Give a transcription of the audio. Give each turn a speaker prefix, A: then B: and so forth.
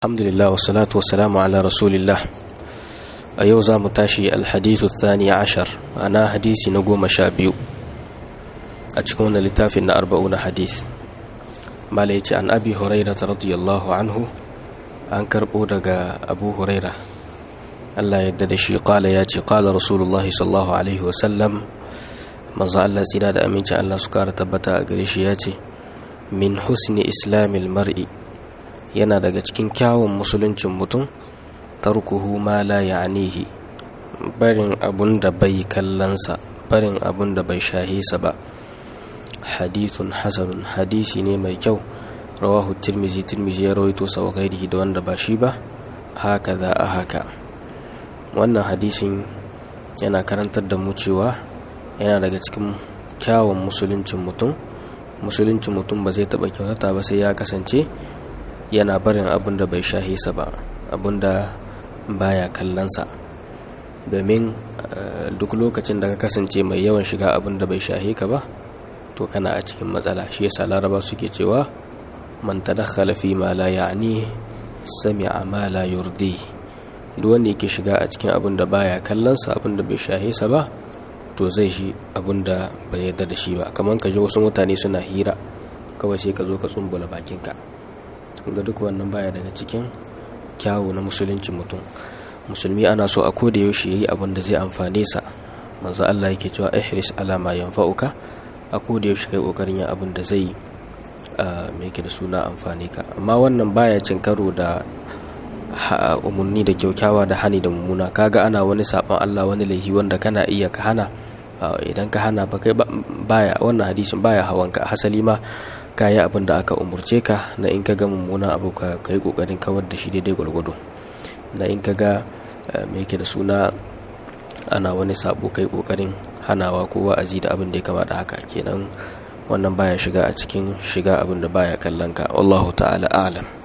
A: alhamdulillah wassalatu wassalamu ala rasulillah a yau za mu tashi alhadithu thani ashar ana hadisi na goma sha biyu a cikin wannan littafin na arba'una hadith mala ya ce an abi huraira ta radiyallahu anhu an karɓo daga abu huraira allah yadda da shi kala ya ce kala rasulullah sallallahu alaihi wasallam manzo allah tsira da amincin allah su kara tabbata a gare shi ya ce min husni islamil mar'i yana daga cikin kyawun musuluncin mutum tarkuhu ma la ya'nihi barin abun da bai kallansa barin abun da bai shahisa ba hadithun hasanun hadisi ne mai kyau rawahu tirmizi tirmizi ya rawaito sa wa da wanda ba shi ba haka za a haka wannan hadisin yana karantar da mu cewa yana daga cikin kyawun musuluncin mutum musuluncin mutum ba zai taɓa kyautata ba sai ya kasance yana barin abin da bai shahisa ba abin da baya kallonsa domin duk lokacin da ka kasance mai yawan shiga abin da bai shahe ka ba to kana a cikin matsala shi yasa laraba suke cewa man tadakhala fi ma la ya'ni sami'a ma la yurdi duk wanda yake shiga a cikin abin da baya kallonsa abin da bai shahe sa ba to zai shi abin da bai yarda da shi ba kamar ka ji wasu mutane suna hira kawai sai ka zo ka tsumbula bakinka ga duk wannan baya daga cikin kyawu na musulunci mutum musulmi ana so a koda yaushe yayi abin da zai amfane sa manzo Allah yake cewa ihris ala ma yanfa'uka a koda yaushe kai kokarin yin abin da zai me yake da suna amfane ka amma wannan baya cin karo da umarni da kyaukyawa da hani da mummuna kaga ana wani sabon Allah wani laihi wanda kana iya ka hana idan ka hana ba kai baya wannan hadisin baya hawanka hasali ma ka yi abin da aka umurce ka na in ka ga mummuna abu ka yi kokarin kawar da shi daidai gwargwado na in ka ga mai yake da suna ana wani sabo kai kokarin hanawa ko wa'azi da abin da ya kamata haka kenan wannan baya shiga a cikin shiga abin da baya kallon ka wallahu ta'ala a'lam